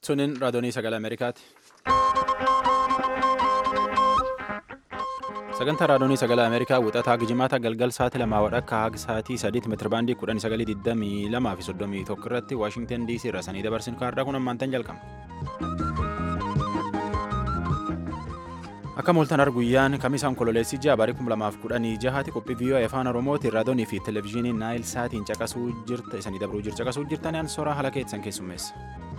Suniin raadiyoonii sagalee Ameerikaati. Sagantaa raadiyoonii sagalee Ameerikaa wixataa gijimaata galgal sa'aatii lamaa wadhakka haga sa'aatii sadiitti meetirabaandii kudhan sagalii digdamii lamaa fi soddomii tokko irratti Waashingtan DC irra sanii dabarsin kaardaa kun ammaantan jalqaba. Akka mooltan arguyyaan kamisaan kololeessi ji'a barii 2016 jahaati qophii viiyoo afaan oromootiin raadiyoonii fi televezyiinii naayil saatiin caqasuu jirta isanii dabruu jir caqasuu jirtan yaan soraa haala keessan keessummeessa.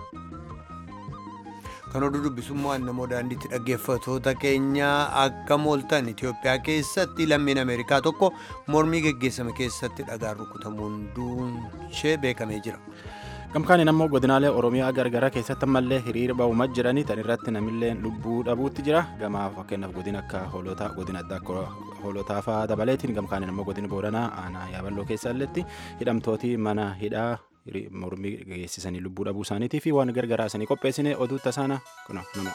Kan oduu dubbisummaa namoo daandiitti dhaggeeffatoota keenya akka mooltan Itoophiyaa keessatti lammiin Ameerikaa tokko mormii geggeessame keessatti dhagaan rukutamuun duunshee beekamee jira. Gamkaaniin ammoo godinaalee Oromiyaa gargaraa keessatti ammallee hiriira ba'uumaa jiranii tan irratti namillee lubbuu dhabuutti jira. Gamaa fakkeenyaaf godina akka hoolotaa godina addaa akka hoolotaa fa'aa dabaleetiin gamkaaniin ammoo godina Booranaa aanaa yaaballoo keessalletti hidhamtooti mana hidhaa mormii geessisanii lubbuu dhabuu isaaniitii fi waan gargaraa isanii qopheessine oduu tasaana kuna nama.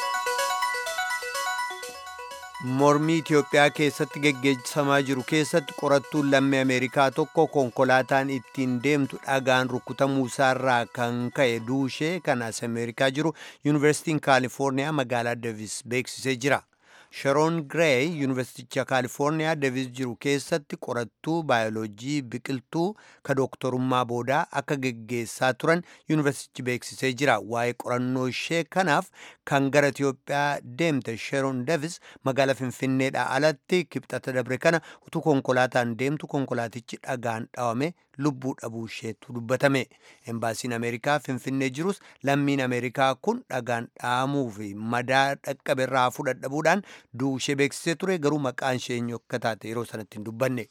Mormii Itoophiyaa keessatti geggeessamaa jiru keessatti qorattuun lammii Ameerikaa tokko konkolaataan ittiin deemtu dhagaan rukutamuu isaarraa kan ka'e duushee kan as Ameerikaa jiru Yuunivarsiitiin Kaalifoorniyaa magaalaa Davis beeksisee jira. Sharoon Gireey Yuunivarsiiticha Kaalifoorniyaa Davis jiru keessatti qorattuu baayoloojii biqiltuu ka dooktorummaa boodaa akka geggeessaa turan Yuunivarsiitichi beeksisee jira. Waa'ee qorannoo ishee kanaaf kan gara Itoophiyaa deemte Sharoon Davis magaalaa Finfinneedhaa alatti kibxata dabre kana utuu konkolaataan deemtu konkolaatichi dhagaan dhawame lubbuu dhabuu isheetu dubbatame. Embaasiin Ameerikaa Finfinnee jirus lammiin Ameerikaa kun dhagaan dhahamuu fi madaa dhaqqabe irraa fudhadhabuudhaan duushee beeksisee ture garuu maqaan ishee eenyu akka taate yeroo sanatti hin dubbanne.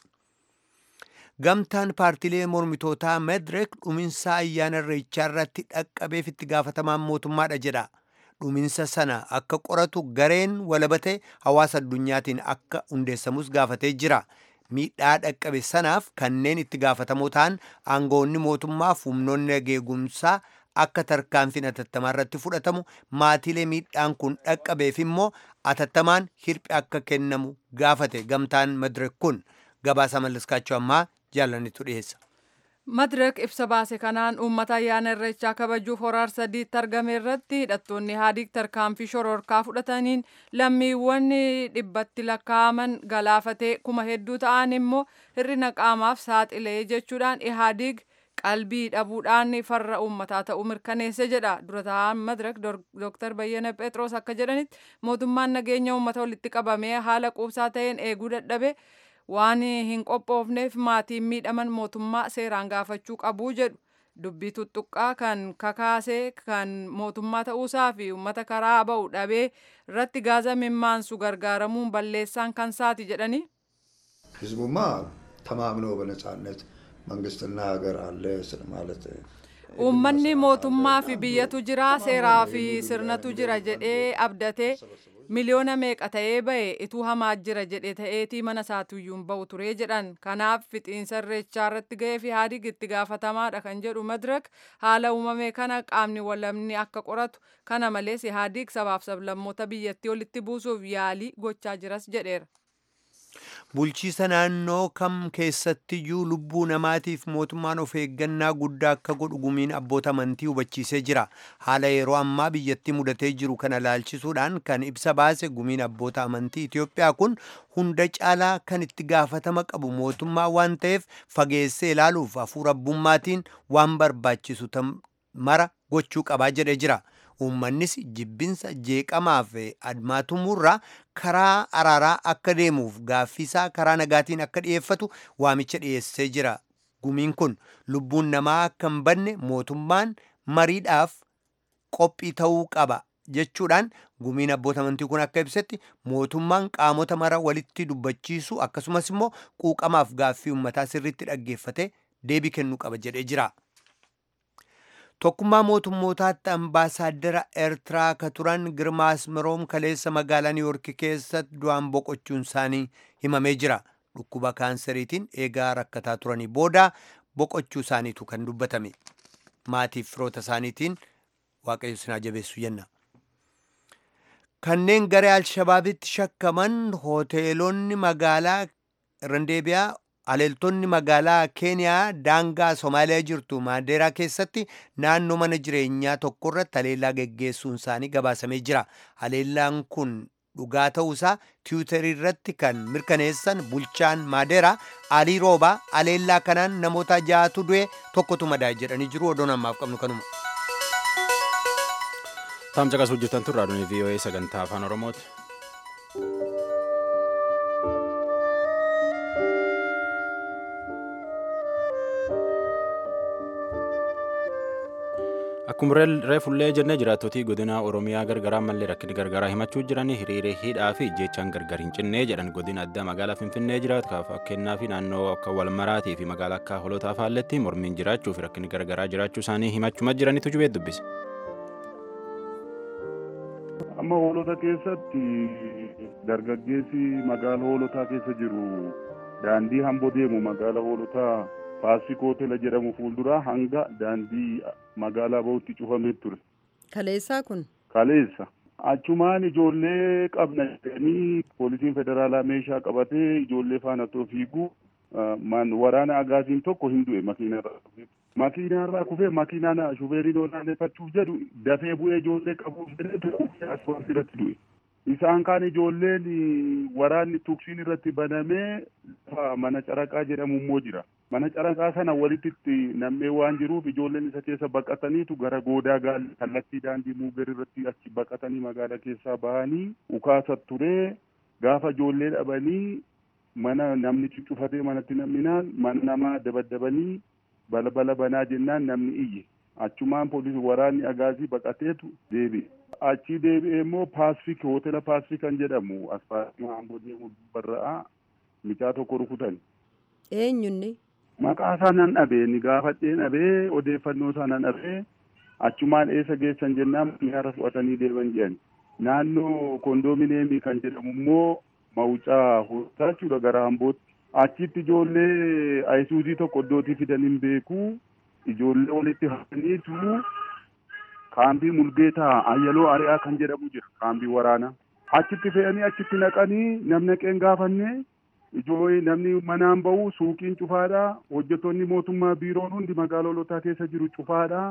Gamtaan paartiilee mormitootaa Medirek dhuminsa ayyaana irreechaa irratti dhaqqabeef itti gaafatamaan mootummaadha jedha. Dhuminsa sana akka qoratu gareen walabatee hawaasa addunyaatiin akka hundeessamus gaafatee jira. Miidhaa dhaqqabe sanaaf kanneen itti gaafatamoo ta'an aangoonni mootummaa fi humnoonni nageegumsaa akka tarkaanfiin atattamaa irratti fudhatamu maatiilee miidhaan kun dhaqqabeef immoo atattamaan hirphi akka kennamu gaafate gamtaan madirek kun gabaasa mallaskaachuu ammaa jaalanitu dhiyeessa. Madirek ibsa baase kanaan uummata ayyaana irreechaa kabajuuf horaar sadiitti argame irratti hidhattoonni haadiik tarkaanfii shororkaa fudhataniin lammiiwwan dhibbatti lakkaa'aman galaafatee kuma hedduu ta'an immoo hir'ina qaamaaf saaxilee jechuudhaan ihaadiig qalbii dhabuudhaan farra uummataa ta'uu mirkaneesse jedha dura ta'an madirek dooktar bayyana phexros akka jedhanitti mootummaan nageenya uummata walitti qabamee haala quubsaa ta'een eeguu dadhabe waan hin qophoofneef maatiin miidhaman mootummaa seeraan gaafachuu qabuu jedhu dubbii tuttuqqaa kan kakaasee kan mootummaa ta'uusaa fi uummata karaa ba'u dhabee irratti gaaza mimmaansu gargaaramuun balleessaan kan saati jedhanii. ህዝቡማ ተማምኖ በነጻነት መንግስትና ሀገር አለ ማለት uummanni mootummaa fi biyyatu jira seeraa fi sirnatu jira jedhee abdatee miliyoona meeqa ta'ee ba'e ituu hamaa jira jedhe ta'eetii mana isaatuyyuun ba'u turee jedhan kanaaf fixiinsa irreechaa irratti ga'ee fi haadiig itti gaafatamaadha kan jedhu madirak haala uumame kana qaamni walabni akka qoratu kana malees haadiig sabaaf sablammoota biyyattii walitti buusuuf yaalii gochaa jiras jedheera. Bulchiisa naannoo kam keessattiyyuu lubbuu namaatiif mootummaan of eeggannaa guddaa akka godhu gumiin abboota amantii hubachiisee jira. Haala yeroo ammaa biyyattii mudatee jiru kana laalchisuudhaan kan ibsa baase gumiin abboota amantii Itoophiyaa kun hunda caalaa kan itti gaafatama qabu mootummaa waan ta'eef fageessee ilaaluuf hafuura abbummaatiin waan barbaachisu mara gochuu qabaa jedhee jira. uummannis jibbinsa jeeqamaa fi admaatumuurraa karaa araaraa akka deemuuf gaaffiisaa karaa nagaatiin akka dhiyeeffatu waamicha dhiyeessee jira. Gumiin kun lubbuun namaa akka hin banne mootummaan mariidhaaf qophii ta'uu qaba jechuudhaan gumiin abboota amantii kun akka ibsetti mootummaan qaamota mara walitti dubbachiisu akkasumas immoo quuqamaaf gaaffii uummataa sirriitti dhaggeeffate deebii kennuu qaba jedhee jira. Tokkummaa mootummootaatti ambaasaaddara Eertiraa ka turan Girmaa Asmeroom kaleessa magaalaa Niiwuorki keessatti du'aan boqochuun isaanii himamee jira. Dhukkuba kaanseriitiin eegaa rakkataa turanii booda boqochuu isaaniitu kan dubbatame. Maatiif firoota isaaniitiin waaqayyo sinaa jabeessu jenna. Kanneen garee Alshabaabitti shakkaman hoteelonni magaalaa Randeebiyaa Aleeltonni magaalaa Keeniyaa daangaa Somaaliyaa jirtu Maandeeraa keessatti naannoo mana jireenyaa tokko irratti haleellaa geggeessuun isaanii gabaasamee jira. Haleellaan kun dhugaa ta'uusaa tiwutarii irratti kan mirkaneessan bulchaan Maadeeraa Alii Roobaa haleellaa kanaan namoota ja'atu du'e tokkotu madaa'e jedhanii jiru. Odoon ammaaf qabnu kanuma. Taam caqasuu jirtan tun raadiyoon VOA sagantaa afaan Oromooti. Akkuma reefullee jennee jiraattotii godina Oromiyaa gargaraa mallee rakkinni gargaraa himachuu jiran hiriiree hidhaa fi jechaan gargar hin cinnee jedhan godina addaa magaalaa Finfinnee jiraatu fakkeenyaa fi naannoo akka Walmaraatii fi magaalaa akka Holotaa faalletti mormiin jiraachuu fi rakkinni gargaraa jiraachuu isaanii himachuma jiranitu jubee dubbise. Amma hoolota keessatti dargaggeessi magaala hoolotaa keessa jiru daandii hamboo deemu magaala hoolotaa Faasik hoteela jedhamu fuulduraa hanga daandii magaalaa bahutti cufamee ture. Kaleessaa kun? Kaleessa. Achumaan ijoollee qabna jedhanii poolisiin federaalaa meeshaa qabatee ijoollee faana otoo fiiguu waraana agaasiin tokko hin du'e makiinarraa kufee. Makiinarraa kufee makiinaan shufeeriin olaaneffachuuf jedhu dafee bu'ee ijoollee qabuuf jedhee asfaaltii irratti du'e. Isaan kaan ijoolleen waraanni tuksiin irratti banamee mana caraqaa jedhamu immoo jira. Mana caraqaa sana walitti nammee waan jiruuf ijoolleen isa keessa baqataniitu gara goodaa gaalli kallattii daandii muuger irratti achi baqatanii magaalaa keessaa bahanii ukaasa turee gaafa ijoollee dhabanii mana namni cuccufatee manatti namninaan mana namaa dabaddabanii balbala banaa jennaan namni iyye. Achumaan poolisii waraanni agaasii baqateetu deebi'e. Achii deebi'ee immoo paasifik hoteela paasifik kan jedhamu asfaaltii hamboo deemu barra'aa mucaa tokko rukutan. Eenyunni? Maqaa isaa nan dhabee ni gaafadhee dhabee odeeffannoo isaa nan dhabee achumaan eessa geessan jennaan miyaara fudhatanii deeman jedhan. Naannoo koondoomineemii kan jedhamu immoo mawucaa hooltaa jechuudha gara hambootti. Achitti ijoollee ayisuuzii tokko iddootii fidan hin beeku ijoollee walitti hafaniitu kaambii mulgeetaa ayyaloo ari'aa kan jedhamu jira kaambii waraanaa. Achitti fe'anii achitti naqanii namni qeen gaafannee ijoollee namni manaan bahu suuqiin cufaadha hojjettoonni mootummaa biiroon hundi magaalaa hoolotaa keessa jiru cufaadha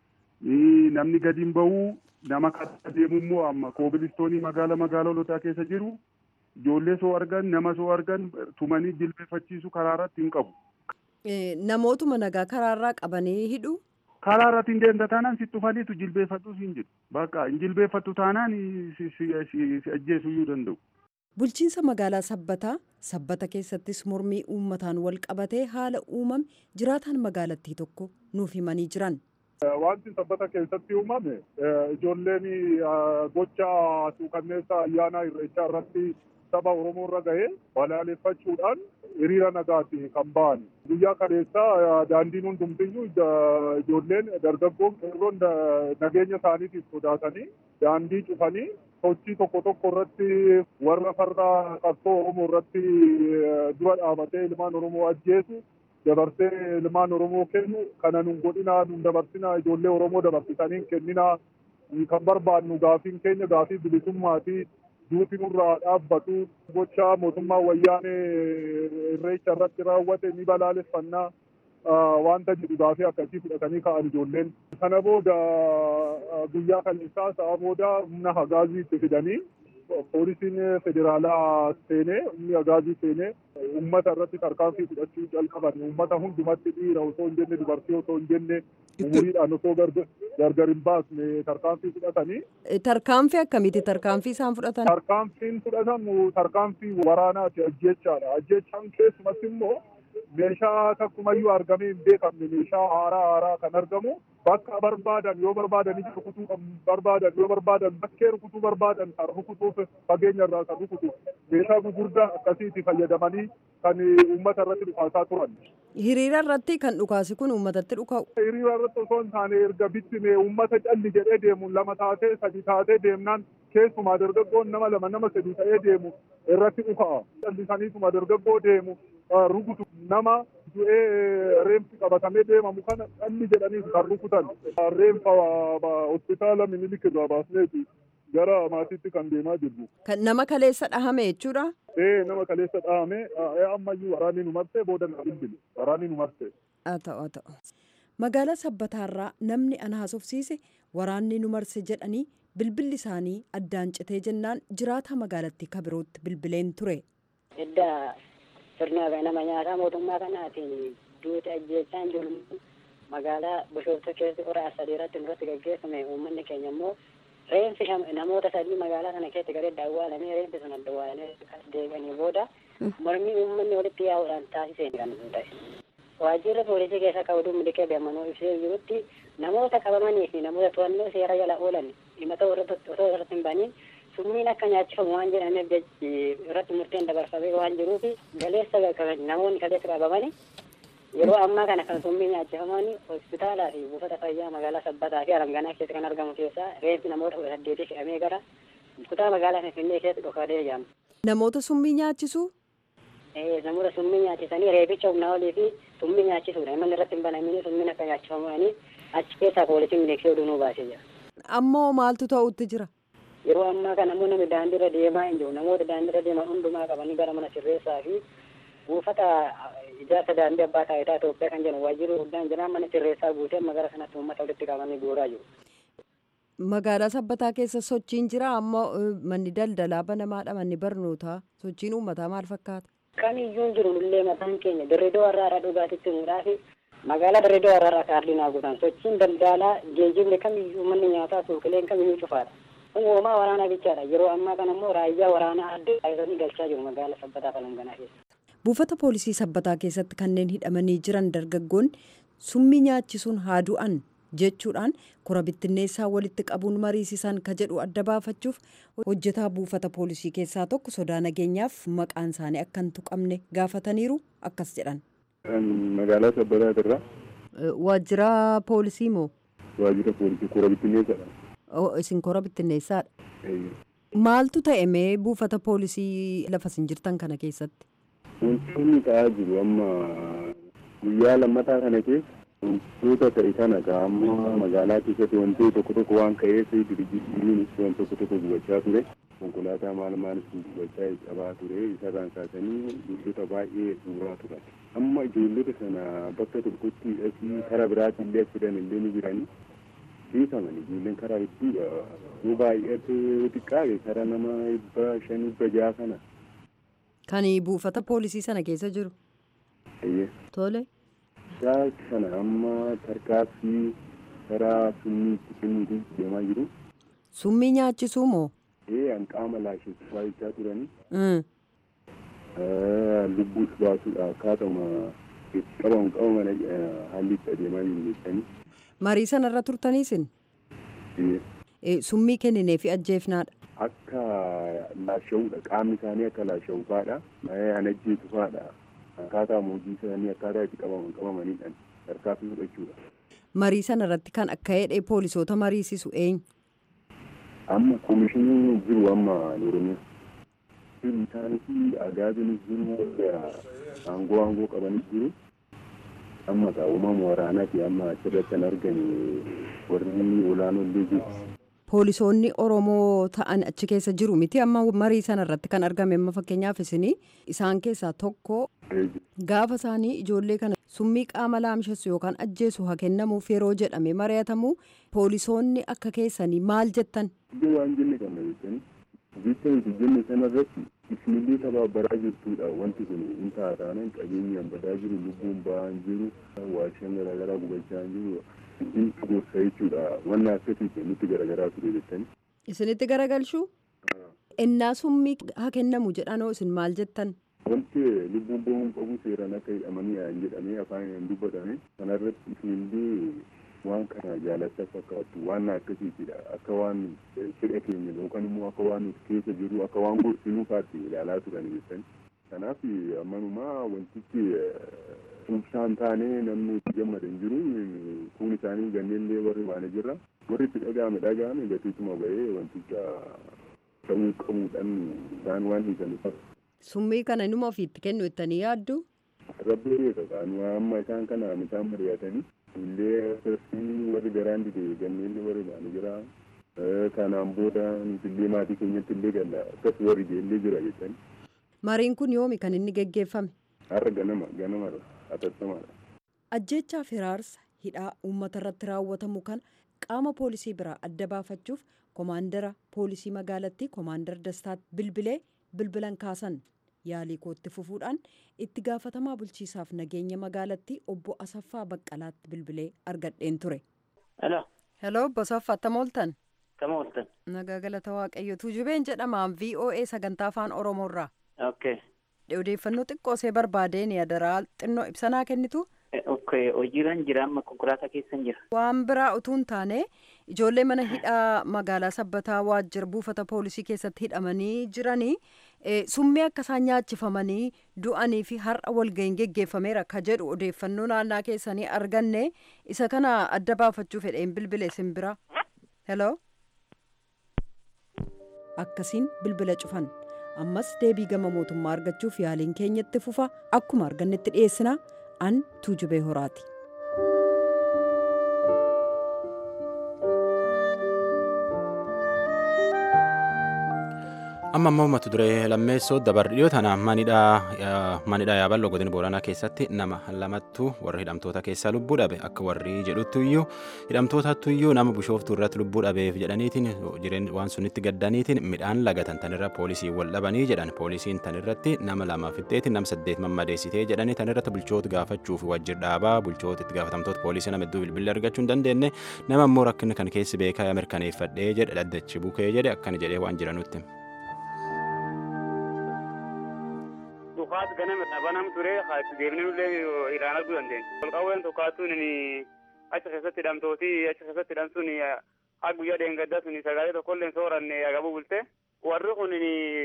namni gadi hin bahu nama karaa deemu immoo amma koobilistoonii magaala magaalaa hoolotaa keessa jiru ijoollee soo argan nama soo argan tumanii jilbeeffachiisu karaa irratti hin qabu. Namootuma nagaa karaarraa qabanii hidhu. Karaa irratti hin deemta taanaan si tufaniitu jilbeeffatus hin jiru. Bakka hin jilbeeffattu taanaan si ajjeesuu iyyuu danda'u. Bulchiinsa magaalaa Sabbataa Sabbata keessattis mormii uummataan wal qabatee haala uumame jiraataan magaalattii tokko nuuf himanii jiran. Wanti sabbata keessatti uumame ijoolleen gocha suukanneessa ayyaana irreechaa irratti saba Oromoo irra gahee balaaleffachuudhaan hiriira nagaati kan ba'an. Guyyaa kaleessaa daandiin hundumtiyyuu ijoolleen dargaggoon qeerroon nageenya isaaniitiif sodaatanii daandii cufanii sochii tokko tokko irratti warra farra qabsoo Oromoo irratti dura dhaabatee ilmaan Oromoo ajjeesu dabarsee ilmaan Oromoo kennu kana nun godhinaa nun dabarsinaa ijoollee Oromoo dabarsitanii kenninaa kan barbaadnu gaafiin keenya gaafii bilisummaati duuti nurraa dhaabbatu gocha mootummaa wayyaanee irreecha irratti raawwate ni balaaleffannaa wanta jedhu gaafii akkasii fudhatanii ka'an ijoolleen. Kana booda guyyaa kaleessaa sa'a booda humna hagaazii itti fidanii poolisiin federaalaa seenee humni hagaazii seenee uummata irratti tarkaanfii fudhachuu jalqaban uummata hundumatti dhiira osoo hin jenne dubartii osoo hin jenne umuriidhaan osoo gargar hin baasne tarkaanfii fudhatanii. Tarkaanfii akkamiiti tarkaanfii isaan fudhatan? Tarkaanfiin fudhatamu tarkaanfii waraanaati ajjechaadha. Ajjechaan keessumatti immoo meeshaa takkumayyuu argamee hin beekamne meeshaa haaraa haaraa kan argamu bakka barbaadan yoo barbaadan ija rukutuu kan barbaadan yoo barbaadan bakkee rukutuu barbaadan kan rukutuuf fageenya irraa kan rukutu meeshaa gurguddaa akkasiitti fayyadamanii kan uummata irratti dhukaasaa turan. Hiriira irratti kan dhukaasi kun uummatatti dhuka'u. Hiriira irratti osoo hin taane erga bittime uummata calli jedhee deemu lama taatee sadi taatee deemnaan keessumaa dargaggoon nama lama nama sadi ta'ee deemu irratti dhuka'a. Callisaniituma dargaggoo deemu rukutu nama du'ee reemsi qabatamee deemamu kana calli jedhanii kan rukutan. Reemfa hospitaala minilik irraa baasneeti gara maatiitti kan deemaa jirru. Kan nama kaleessa dhahame jechuudha. Ee nama kaleessa dhahame ammayyuu waraanni nu marte booda na bilbile waraanni nu marte. Haa ta'u haa ta'u. Magaalaa Sabbataarraa namni ana haasofsiise waraanni nu marse jedhanii bilbilli isaanii addaan citee jennaan jiraata magaalattii kabirootti bilbileen ture. Edda sirna nama nyaataa mootummaa kanaatiin duuti ajjeechaan jiru magaalaa bishooftuu keessatti hora sadii irratti nurratti gaggeeffame uummanni keenya immoo reenfi namoota sadii magaalaa kana keessatti garee awwaalamee reenfi sun adda awwaalamee as deebi'anii booda mormii uummanni walitti yaa'uudhaan taasiseen kan ta'e. Waajjirri poolisii keessa qabuun miliqee beemanuu ibsee jirutti namoota qabamanii fi namoota to'annoo seera jala oolan himata osoo irratti hin baniin summiin akka nyaachifamu waan jedhameef irratti murteen dabarfamee waan jiruuf galeessa namoonni galeessa qabamanii yeroo ammaa kana kan summii nyaachifamanii hospitaalaa fi buufata fayyaa magaalaa sabbataa fi alanganaa keessatti kan argamu keessaa reenfi namoota kudha saddeetii fe'amee gara kutaa magaalaa finfinnee keessatti dhokatee jedhama. Namoota summii nyaachisuu? namoota summii nyaachisanii reebicha humnaa olii fi summii nyaachisuudha. Imalli irratti hin banamini summiin akka nyaachifamanii achi keessaa poolisiin miliqsee oduu nuu baasee jira. Ammoo maaltu ta'utti jira? Yeroo ammaa kana immoo namni daandiirra deemaa hin jiru. Namoota daandiirra deeman hundumaa qabanii gara mana sirreessaa fi buufata ijaarsa daandii abbaa taayitaa Itoophiyaa kan jedhu waajjirri guddaan jira mana sirreessaa guutee magaalaa sanatti uummata walitti qabanii guuraa jiru. Magaalaa sabbataa keessa sochiin jira ammoo manni daldalaa banamaadha manni barnootaa sochiin uummataa maal fakkaata? Kamiyyuu jiru illee mataan keenya dirridoo warraadhaa dhugaatitti himuudhaa fi magaalaa dirridoo warraadhaa kaardii naa guutan sochiin daldalaa geejjibni kamiyyuu manni nyaataa suuqileen kamiyyuu cufaadha. Uumamaa waraanaa bichaadha yeroo ammaa kana immoo raayyaa waraanaa adda taasisanii galchaa jiru magaalaa sabbataa falanganaa keessa. Buufata poolisii sabbataa keessatti kanneen hidhamanii jiran dargaggoonni summii nyaachisuun haa du'an jechuudhaan kora bittinneessaa walitti qabuun mariisisan ka jedhu adda baafachuuf hojjetaa buufata poolisii keessaa tokko sodaa nageenyaaf maqaan isaanii akka hin tuqamne gaafataniiru akkas jedhan. Magaalaa Sabbataa irraa. Waajjira poolisii moo? Waajjira poolisii kora bittinneessaadha. Isin kora bittinneessaadha. Maaltu ta'e mee buufata poolisii lafa isin jirtan kana keessatti? Wantoonni ta'aa jiru amma guyyaa lammataa kana keessa wantoota ta'e kana amma magaalaa keessatti wantoota tokko tokko waan ka'eef dirjiinis waan tokko tokko gubachaa ture. Konkolaataa maal maalis gubachaa qabaa ture isarraan kaasanii ijoollota baay'ee suuraa turan. Amma ijoollota sana bakka tokkotti hidhasii karaa biraatti illee fidan illee ni jiranii. Beekaman ijoolleen karaa hedduudha. Yoo baay'ate xiqqaate karaa nama dhibba shan dhibba jaha kana. Kan buufata poolisii sana keessa jiru. Tole. Isaa kana amma tarkaaffii karaa summii itti kennuutu deemaa jiru. Summii nyaachisuu moo? Ee hanqaama laasheessu baay'achaa turanii. Lubbuus baasuudha akkaatuma itti qabamu qabaman haalli itti adeemaa jiru jettanii. Marii sanarra turtaniisin? Summii kenninee fi ajjeefnaadha. Akka laasha'uudha qaamni isaanii akka laasha'u fa'aadha. An ajjeesu fa'aadha. Akkaataa hojii isaanii akkaataa itti qabaman qabamanidhaan tarkaanfii fudhachuudha. Marii sanarratti kan akka hidhee poolisoota mariisisu eenyu? Amma koomishiniin jiru amma Oromiyaa. Isaanis agaabinis jiru aangoo aangoo qabanis jiru. Amma uumama waraanaati amma achirratti kan argame warri olaanoollee jiru. Poolisoonni Oromoo ta'an achi keessa jiru miti amma marii sanarratti kan argame amma fakkeenyaaf isinii isaan keessaa tokko gaafa isaanii ijoollee kana summii qaama laamshessu yookaan ajjeesu haa kennamuuf yeroo jedhame mari'atamu poolisoonni akka keessanii maal jettan. Iddoo waan jenne kana jettanii jecha nuti jenne sanarratti isinillee tabaabaraa jirtudha wanti kun hin taataanaan qabeenyaan badaa jiru lubbuun ba'aan jiru waashaan garaagaraa gubachaa jiru hundintu gorsa jechuudha wanna akkasii nutti garagaraa ture jettanii. Isinitti garagalchuu? Innaa summii haa kennamu jedhanoo isin maal jettan? Wanti lubbuun ba'uun qabu seeraan akka hidhamanii haan jedhamee afaan hin dubbatame kanarratti isinillee waan kana jaalachaa fakkaatu waan akkasiitidha akka waan fedha keenya yookaan immoo akka waan nuti keessa jiru akka waan gorsinuu faatti ilaalaa turan jettanii. Kanaaf ammanumaa wantichi tumsaan taanee namni itti gammadan jiru kun isaanii ganneellee warri waan jirra warri itti dhaga'ame dhaga'ame gatiituma ba'ee wanticha ta'uu qabuudhaan isaan waan hiikan Summii kana numa ofiitti kennu jettanii yaaddu? Rabbi beeka qaanu amma isaan kana isaan mari'atanii illee akkasii warri garaan dide ganneellee warri waan jira Kanaan booda nutillee maatii keenyatti illee galla akkas warri ijeellee jira jechan. Mariin kun yoomi kan inni geggeeffame? Har'a ganama ganamadha atattamaadha. Ajjeechaa firaarsa hidhaa uummata irratti raawwatamu kana qaama poolisii biraa adda baafachuuf komaandara poolisii magaalattii komaandar dastaatti bilbilee bilbilan kaasan yaalii kootti fufuudhaan itti gaafatamaa bulchiisaaf nageenya magaalattii obbo Asaffaa Baqqalaatti bilbilee argadheen ture. Hello. Hello obbo Asaffaa attam ooltan? Akkam ooltan? Nagaa galata waaqayyo tuujubeen jedhamaan VOA sagantaa afaan Oromoorraa. Okay. Odeeffannoo xiqqoo see barbaadeen yadaraa xinnoo ibsanaa kennitu. Okay, hojiirran jira amma konkolaataa keessan jira. Waan biraa utuu hin taane ijoollee mana hidhaa magaalaa sabbataa waajjira buufata poolisii keessatti hidhamanii jiranii summii akka isaan nyaachifamanii du'anii fi har'a walga'iin geggeeffameera ka jedhu odeeffannoo naannaa keessanii arganne isa kana adda baafachuu fedheen bilbile isin bira. Hello. Akkasiin bilbila cufan. ammas deebii gama mootummaa argachuuf yaaliin keenyatti fufa akkuma argannetti dhiyeessina an tuujubee horaati. amma ammoo mata duree lammeessoo dabar dhiyoo tana manidhaa yaaballoo godina booranaa keessatti nama lamattu warra hidhamtoota keessaa lubbuu dhabe akka warri jedhuttuyyuu hidhamtootattuyyuu nama bishooftuu irratti lubbuu dhabeef jedhaniitiin jireen waan sunitti gaddaniitiin midhaan lagatan tanirra poolisii wal dhabanii jedhan poolisiin tanirratti nama lama fixxeetiin nama saddeet mammadeessitee jedhanii tanirratti bulchoota gaafachuuf wajjir dhaabaa bulchoota itti gaafatamtoota poolisii nama hedduu bilbilli argachuu hin dandeenye nama ammoo rakkinni kan keessi beekaa mirkaneeffadhee jedhe dhaddachi bukee jedhe akkana jedhee waan jiranutti. Dhukaas ganama dhabanam ture deemnee illee iraan arguu dandeenya. Qolqawween tokkaatuun achi keessatti hidhamtooti achi keessatti hidhamtuun haa guyyaa dheengaddaa sun sagalee tokkollee sooranne agabuu bulte. Warri kun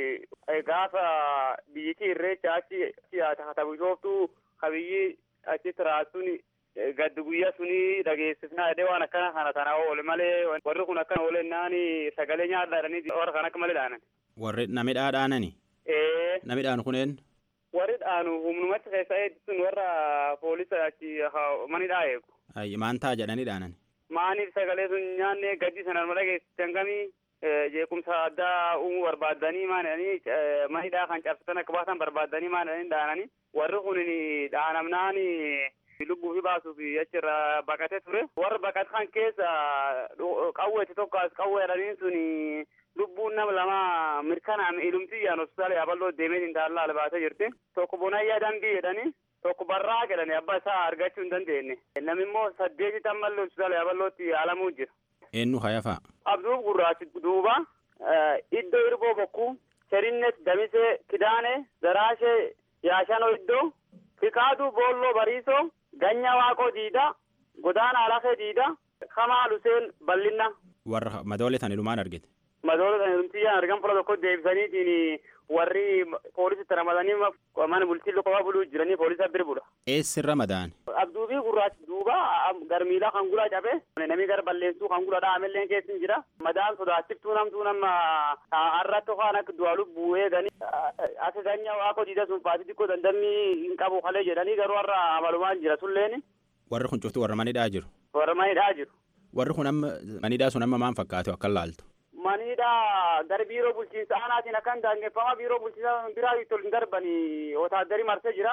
gaafa biyyittii irreecha achi hata bishooftuu kabiyyi achitti raasuun gaddi guyyaa suni dhageessifnaa jedhee waan akkana kana tana oole malee warri kun akkana oolennaan sagalee nyaadhaa jedhanii warra kan akka malee dhaanan. Warri namidhaa dhaanani? Namidhaan kuneen? warri dhaanu humnumatti keessa eeggisuun warra poolisa achi manidhaa eegu. Maan ta'a jedhanii dhaanan? Maaniif sagalee sun nyaanne gaddi sanaan mala geessisan kamii jeequmsa addaa uumuu barbaaddanii maanidhanii manidhaa kan cabsatan akka baasan barbaaddanii maanidhanii dhaananii warri kun dhaanamnaan lubbuu fi baasuuf achirra baqatee ture. Warra baqatan keessa qawweeti tokko as qawwee jedhaniin sun lubbuun nama lama mirkanaan ilumtiyyaan hospitaala yaaballoo deemee intaallaa albaatee jirti. Tokko bonayyaa dambii jedhanii tokko barraa jedhanii abbaa isaa argachuu hin dandeenye. Namni immoo saddeeti tammallee hospitaala yaaballootti yaalamuu jira. Eenyu hayafa? Abduuf gurraachi duuba iddoo irboo bokkuu Sherinnet Damisee Kidaane Daraashee Yaashanoo iddoo Fikaaduu Boolloo Bariisoo Ganyaa Waaqoo Diidaa Godaana Alafee Diidaa Kamaa Luseen Bal'inna. Warra madoolee tan ilumaan argite. Madoolee tan ilumtiyyaan argan fuula tokko deebisaniitiin warri poolisitti ramadanii mana bultii qofa buluu jiranii poolisa bir bula. Eessirra madaan? Abduubii gurraachi duuba garmiilaa kan gulaa cabe namni gara balleessuu kan gula dhaamellee keessa hin jira. Madaan sodaachiftuu namtuu nama harratti waan akka du'a lubbuu eeganii akka ganyaa waaqoo diida sun faatii xiqqoo dandammii hin qabu kalee jedhanii garuu har'a amalumaan jira sulleen. Warri kun cuftuu warra manidhaa jiru? Warra manidhaa jiru. Warri kun amma manidhaa sun amma maal fakkaatu akka laaltu? Manidhaa gara biiroo bulchiinsa aanaatiin akkan daangeffama biiroo bulchiinsa biraa itti ol hin darbanii wotaaddarii marsee jira.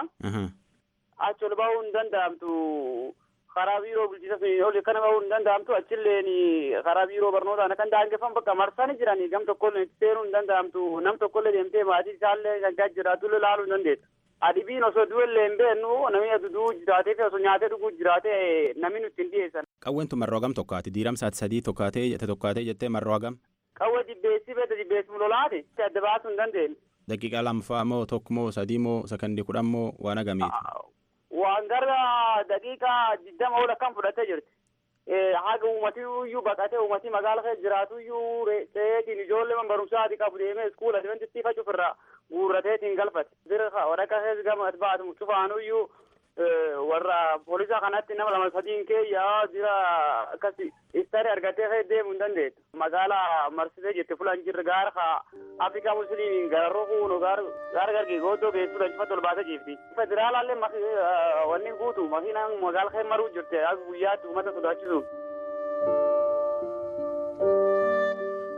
Achi ol bahuu hin danda'amtu karaa biiroo bulchiinsa sun ol kana bahuu hin danda'amtu achilleen karaa biiroo barnootaan akkan daangeffamu bakka marsanii jiranii gam tokkollee itti seenuu hin danda'amtu nam tokkollee deemtee maatii isaallee gaggaa jiraatullee laaluu hin dandeettu. Adibiin osoo du'ellee hin beeknu namni aduduu jiraatee fi osoo nyaatee dhuguu jiraatee namni nutti hin dhiyeessan. Qawween tun marroo hagam tokkaati diiramsaati sadii tokkaatee jette tokkaatee jettee marroo hagam. Qawwee jibbeessi beekta jibbeessi lolaati adda baasuu hin dandeenye. Daqiiqaa lamfaa moo tokko moo sadii moo sakandii kudhan moo waan agamiiti? Waan gara daqiiqaa digdama ol akkam fudhattee jirti. Haga uummatii iyyuu baqatee uummatii magaala keessa jiraatu iyyuu ta'eetiin ijoollee man barumsaati qabu deemee iskuula adventistii facuuf irraa guurrateetiin galfate. Bira waraqaa keessa gama baatu cufaanu iyyuu warra poolisa kanatti nama lama sadiin keeyyaa jira akkas istari argatee kee deemuu hin dandeettu. Magaalaa marsitee jette fulan jirre gaara ka Afrikaa Musliimiin gararroo kuunu gaara gargii gooddoo geessu lanchifatti ol baasee jiifti. Federaalaallee wanni guutu makiinaan magaala kee maruu jirte akka guyyaatti uummata sodaachisu.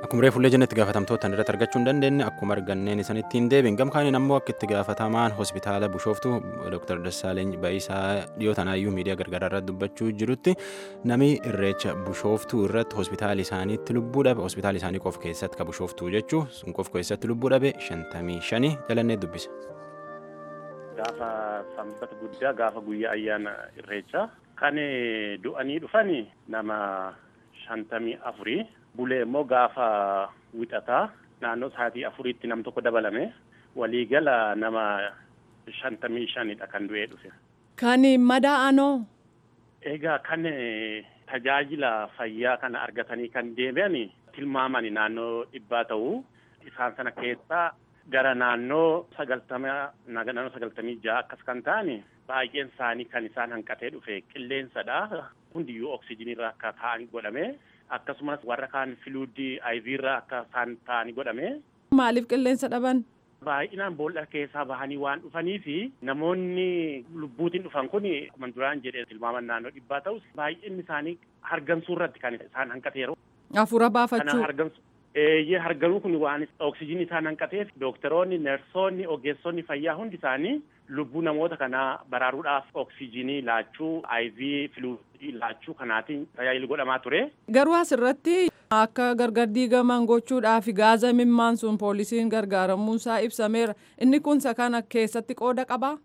Akkuma reefullee jennetti gaafatamtoota irratti argachuu hin dandeenye akkuma arganneen isanitti hin deebiin gamkaaniin ammoo akka itti gaafatamaan hospitaala Bushooftuu Dr. Dassaaleeny Bayisaa dhiyoo tanaayyuu miidiyaa gargaraa irratti dubbachuu jirutti namni irreecha Bushooftuu irratti hospitaala isaaniitti lubbuu dhabe hospitaala isaanii qofa keessatti ka Bushooftuu jechuu sun qofa keessatti lubbuu dhabe shantamii shanii jalannee dubbise. Gaafa sanbata guddaa gaafa guyyaa ayyaana irreechaa kan du'anii dhufani nama shantamii afurii bulee immoo gaafa wixataa naannoo sa'aatii afuriitti nam tokko dabalame waliigala nama shantamii shanidha kan du'ee dhufe. Kan madaa'anoo. Egaa kan tajaajila fayyaa kana argatanii kan deebi'an tilmaamani naannoo dhibbaa ta'uu isaan sana keessaa gara naannoo sagaltama naannoo sagaltamii ja'a akkas kan ta'an baay'een isaanii kan isaan hanqatee dhufe qilleensadha hundiyyuu oksijinirra akka ta'anii godhame akkasumas warra kaan filuudii ayviirra akka isaan ta'anii godhame. Maaliif qilleensa dhaban? Baay'inaan boolla keessaa bahanii waan dhufanii fi namoonni lubbuutiin dhufan kun akkuma duraan jedhee tilmaaman naannoo dhibbaa ta'us baay'inni isaanii hargansuu irratti kan isaan hanqateeru. Hafuura baafachuu. hargansu. Eeyyee harganuu kun waan oksijinii isaan hanqateef dooktaroonni, neersoonni, ogeessonni fayyaa hundi isaanii lubbuu namoota kanaa baraaruudhaaf oksijinii laachuu, IV filuudii laachuu kanaatiin tajaajila godhamaa ture. Garuu asirratti akka gargar diigaman gochuudhaaf gaaza mimmaan sun poolisiin gargaaramuunsaa ibsameera. Inni kun isa kana keessatti qooda qabaa?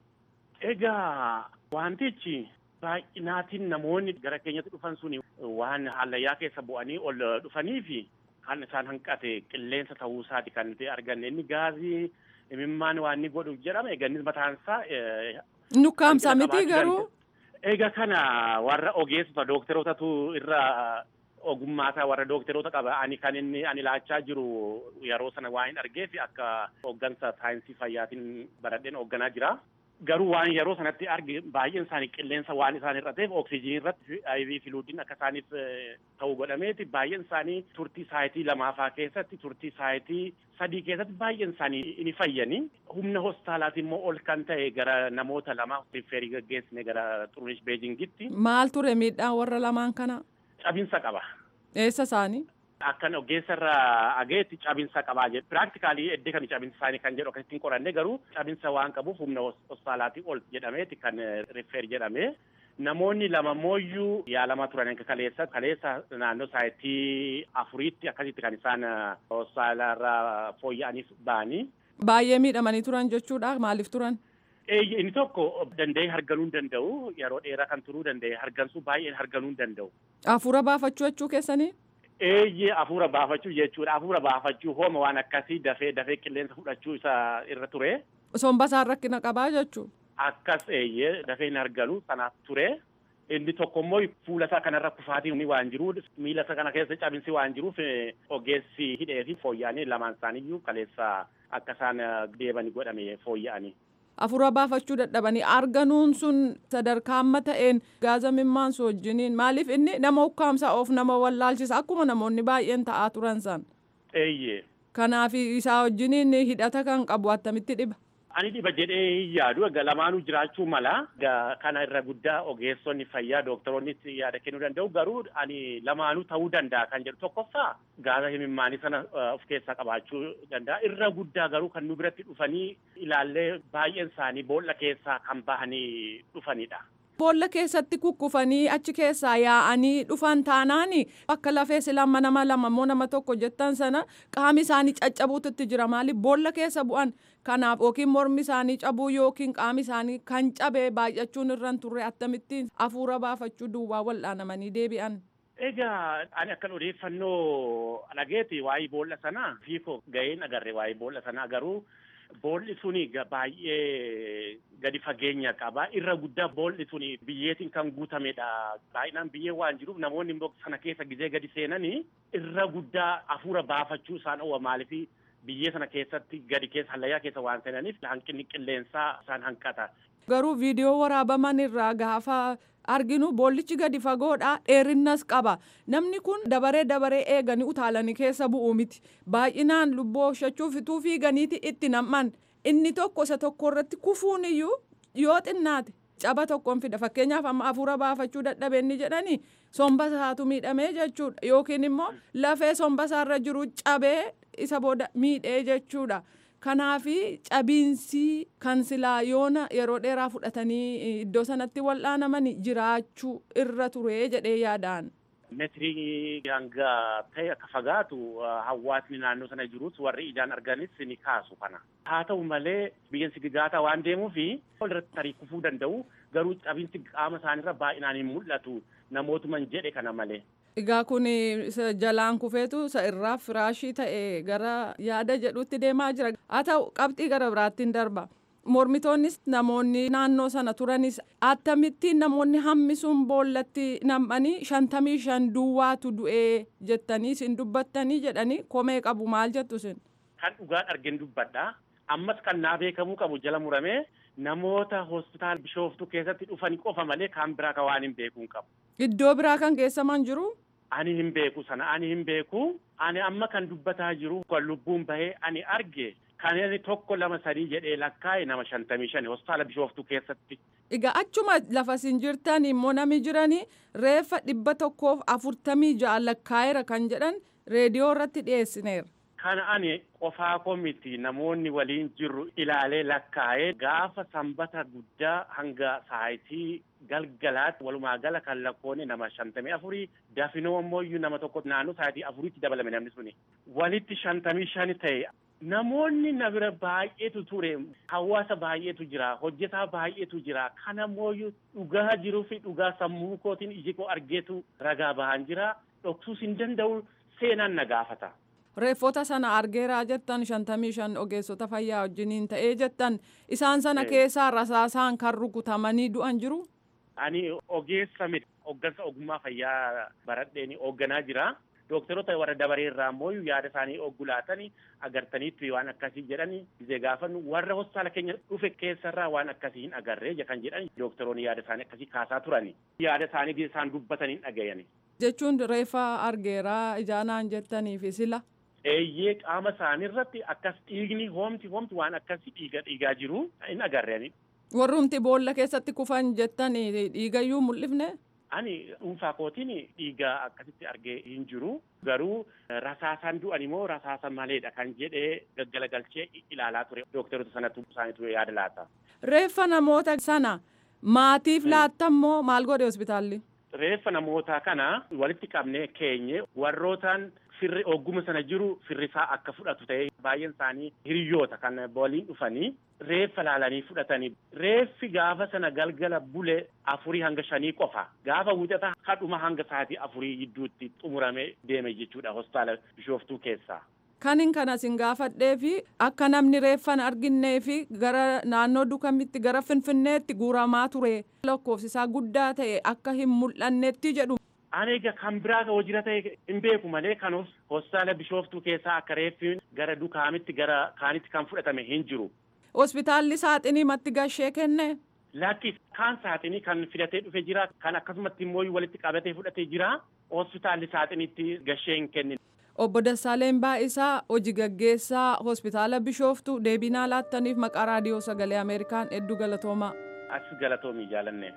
Egaa wantichi baay'inaatiin namoonni gara keenyatti dhufan suni waan hallayyaa keessa bu'anii ol dhufanii fi kan isaan hanqate qilleensa ta'uu isaati kan nuti arganne inni gaazii imimmaan waan inni godhu jedhame egaa inni mataan isaa. Nukkaamsa miti garuu. Egaa kana warra ogeessota dookterootatu irra ogummaasaa warra dookteroota qaba ani kan inni ani laachaa jiru yeroo sana waan hin argeef akka hooggansa saayinsii fayyaatiin baradheen hoogganaa jira. Garuu waan yeroo sanatti arge baay'een isaanii qilleensa waan isaan hir'ateef oksijinii irratti IV filuudiin akka isaaniif ta'u godhameeti baay'een isaanii turtii saayitii lamaafaa keessatti turtii saayitii sadii keessatti baay'een isaanii ni fayyani. Humna hospitaalaatiin immoo ol kan ta'e gara namoota lama riferii gaggeessine gara Xurunesh Beejingitti. Maal ture miidhaan warra lamaan kana? Cabinsa qaba. Eessa isaanii? Akkan ogeessa irraa ageetti cabinsa qabaa jedhu. Piraaktikaalii eddee kan cabinsa isaanii kan jedhu akkasitti hin qoranne garuu cabinsa waan qabuuf humna hospitaalaatii ol jedhameeti kan rifeer jedhame. Namoonni lama mooyyuu yaalamaa turan akka kaleessa kaleessa naannoo saayitii afuriitti akkasitti kan isaan hospitaala irraa fooyya'aniif ba'anii. Baay'ee miidhamanii turan jechuudha maaliif turan? Inni tokko danda'ee harganuu hin danda'u yeroo dheeraa kan turuu danda'e hargansuu baay'ee harganuu hin danda'u. Hafuura baafachuu jechuu keessanii? Eeyyee hafuura baafachuu jechuudha. Hafuura baafachuu hooma waan akkasii dafee dafee qilleensa fudhachuu isa irra ture. Somba isaan rakkina qabaa jechuudha. Akkas eeyyee dafee hin arganu sanaaf ture. Inni tokko immoo fuula isaa kanarra kufaatiin waan jiruuf miila isaa kana keessa cabinsi waan jiruuf ogeessi hidhee fi fooyya'anii lamaan isaaniiyyuu kaleessa akka isaan deebanii godhame fooyya'anii. Hafuura baafachuu dadhabanii arganuun sun sadarkaa amma ta'een gaaza mimmaan sun wajjiniin maaliif inni nama ukkaamsa of nama wallaalchisa akkuma namoonni baay'een ta'aa turan san. Eeyyee. Kanaaf isaa wajjiniin hidhata kan qabu attamitti dhiba. Ani dhiba jedhee hin yaadu egaa lamaanuu jiraachuu mala kana irra guddaa ogeessonni fayyaa dooktaroonni yaada kennuu danda'u garuu ani lamaanuu ta'uu danda'a kan jedhu tokkoffaa gaaza imimmaanii sana of keessaa qabaachuu danda'a irra guddaa garuu kan nu biratti dhufanii ilaallee baay'een isaanii boolla keessaa kan bahanii dhufanidha. Boolla keessatti kukkufanii achi keessaa yaa'anii dhufan taanaan akka lafee silama nama lama moo nama tokko jettan sana qaami isaanii caccabuutti jira maaliif boolla keessa bu'an kanaaf yookiin mormi isaanii cabuu yookiin qaami isaanii kan cabee baay'achuun irra turre akkamittiin hafuura baafachuu duwwaa wal'aanamanii deebi'an. Egaa ani akkan odeeffannoo dhageeti waa'ee boolla sanaa fiikoo ga'een agarre waa'ee boolla sanaa garuu. Boolli suni baay'ee gadi fageenya qaba. Irra guddaa boolli suni biyyeetiin kan guutamedha. Baay'inaan biyyee waan jiruuf namoonni immoo sana keessa gizee gadi seenanii irra guddaa hafuura baafachuu isaan owa maaliif biyyee sana keessatti gadi keessa hallayyaa keessa waan seenaniif hanqinni qilleensaa isaan hanqata. Garuu viidiyoo waraabaman irraa gaafa arginu boollichi gadi fagoodha dheerinnas qaba namni kun dabaree dabaree eeganii utaalanii keessa bu'u miti baay'inaan lubbuu oolchuuf ituu fiiganiiti itti nam'an inni tokko isa tokko irratti kufuun iyyuu yoo xinnaate caba tokkoon fida fakkeenyaaf amma hafuura baafachuu dadhabeenni jedhani somba isaatu miidhamee jechuudha yookiin immoo lafee somba isaarra jiru cabee isa booda miidhee jechuudha. Kanaafi cabiinsi kan silaa yoona yeroo dheeraa fudhatanii iddoo sanatti wal'aanaman jiraachuu irra ture jedhee yaadaan. Meetirii hanga ta'e akka fagaatu hawaasni naannoo sana jirus warri ijaan arganis ni kaasu kana. Haa ta'u malee biyyeen sigigaataa waan deemuuf walirratti tarii kufuu danda'u garuu cabiinsi qaama isaaniirra baay'inaan hin mul'atu namootuman jedhe kana malee. Egaa kun jalaan kufeetu isa irraa firaashii ta'e gara yaada jedhutti deemaa jira. Haa ta'u qabxii gara biraattiin darba. Mormitoonnis namoonni naannoo sana turanis akkamittiin namoonni hammisuun boollatti nam'anii shantamii shan duwwaatu du'ee jettanii isin dubbattanii jedhanii komee qabu maal jettu isin. Kan dhugaan argin dubbadha. Ammas kan naa beekamuu qabu jala muramee namoota hospitaala bishooftuu keessatti dhufanii qofa malee kan biraa kan waan hin beekuun qabu. Iddoo biraa kan geessaman jiru. Ani hin beeku sana ani hin beeku ani amma kan dubbataa jiru kan lubbuun bahee ani arge kan inni tokko lama sadii jedhee lakkaa'e nama shantamii shani hospitaala bishooftuu keessatti. Egaa achuma lafa isin jirtan immoo nami jiranii reeffa dhibba tokkoof afurtamii ja'a lakkaa'eera kan jedhan reediyoo irratti dhiyeessineera. Kana ani qofaa koo miti namoonni waliin jirru ilaalee lakkaa'ee gaafa sanbata guddaa hanga saayitii galgalaatti walumaa gala kan lakkoone nama shantamii afurii dafinoo ammoo nama tokko naannoo saayitii afuriitti dabalame namni suni walitti shantamii shani ta'e namoonni na bira baay'eetu ture hawaasa baay'eetu jira hojjetaa baay'eetu jira kana mooyyuu dhugaa jiruu fi dhugaa sammuu kootiin iji koo argeetu ragaa bahan jira dhoksuus hin danda'u seenaan na gaafata. Reeffota sana argeeraa jettan shantamii shan ogeessota fayyaa wajjiniin ta'ee jettan isaan sana keessaa rasaasaan kan rukutamanii du'an jiru. Ani ogeessa miti hoggansa ogummaa fayyaa baradheen hoogganaa jira. Dookteroota warra dabaree irraa immoo yaada isaanii oggulaatanii agartaniitti waan akkasii jedhani gisee gaafannu warra hospitaala keenya dhufe keessarraa waan akkasii hin agarree kan jedhan dookteroonni yaada isaanii akkasii kaasaa turani. Yaada isaanii gisee isaan dubbatanii hin dhagayani. Jechuun reeffa argeeraa ijaanaan jettaniifi sila. Eeyyee qaama isaanii irratti akkas dhiigni hoomti hoomti waan akkasii dhiiga dhiigaa jiru hin agarreeni. Warrumti boolla keessatti kufan jettan dhiigayyuu mul'ifne. Ani dhuunfaa kootiin dhiiga akkasitti argee hin jiru. Garuu rasaasaan du'an immoo rasaasa maleedha kan jedhee gaggalagalchee ilaalaa ture. Dookteroota sanatu isaaniitu yaada laata. Reeffa namoota sana maatiif laattammoo maal godhe hospitaalli? Reeffa namoota kana walitti qabnee keenye warrootaan firri ogguma sana jiru firrisaa akka fudhatu ta'e baay'een isaanii hiriyoota kan waliin dhufanii reeffa laalanii fudhatanii reeffi gaafa sana galgala bule afurii hanga shanii qofa gaafa wixata hadhuma hanga sa'aatii afurii gidduutti xumuramee deeme jechuudha hospitaala bishooftuu keessaa. Kanin kana sin gaafadhee fi akka namni reeffan arginnee fi gara naannoo dukamitti gara finfinneetti guuramaa ture lakkoofsisaa guddaa ta'e akka hin mul'annetti jedhu. Ani egaa kan biraa hojii ta'e hin beeku malee kan hospitaala bishooftuu keessaa akka reeffi gara dukaamitti gara kaanitti kan fudhatame hin jiru. Hospitaalli saaxinii matti gashee kenne. Lakki kaan saaxinii kan filatee dhufe jira kan akkasumatti immoo walitti qabatee fudhatee jira hospitaalli saaxiniitti gashee hin kennin. Obbo Dassaaleen Baay'isaa hojii gaggeessaa hospitaala bishooftuu deebinaa laattaniif maqaa raadiyoo sagalee Ameerikaan hedduu galatoomaa. As galatoomii jaalanne.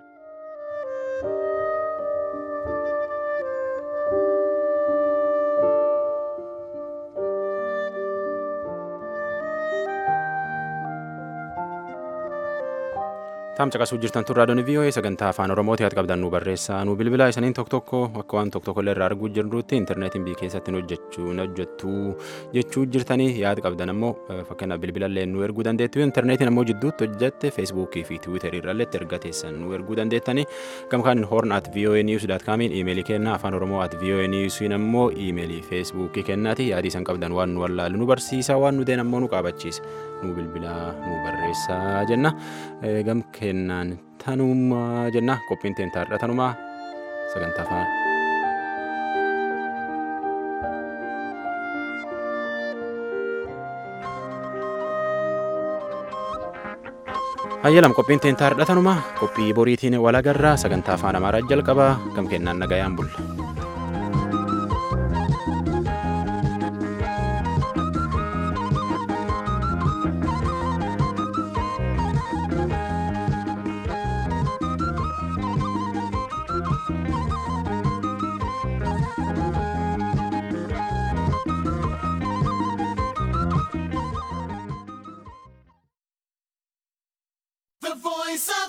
Taam caqasuu jirtan tun raadiyoon VOA sagantaa afaan Oromooti haa qabdan nu barreessaa nu bilbilaa isaniin tokko tokko akka waan tokko tokko illee irraa arguu jirrutti intarneetiin biyya keessatti hojjechuu hojjettuu jechuu jirtanii yaada qabdan ammoo fakkeenyaaf bilbilallee nu erguu dandeettu intarneetiin ammoo jidduutti hojjette feesbuukii fi tiwiiterii irrallee erga teessan nu erguu dandeettanii gamkaan horn at VOA news dot comiin iimeelii kenna afaan oromoo at VOA newsiin ammoo iimeelii feesbuukii kennaati yaadii isan qabdan waan nu wallaalu nu barsiisa waan nu deen ammoo nu qaabachiisa nu bilbilaa nu barreessaa jenna gam kennaan tanumaa jenna qophiin teentaarra tanumaa sagantaa afaan. hayyalam qophiin teentaarra tanumaa qophii boriitiin walagarraa sagantaa afaan amaaraa jalqabaa gam kennaan nagayaan bulla.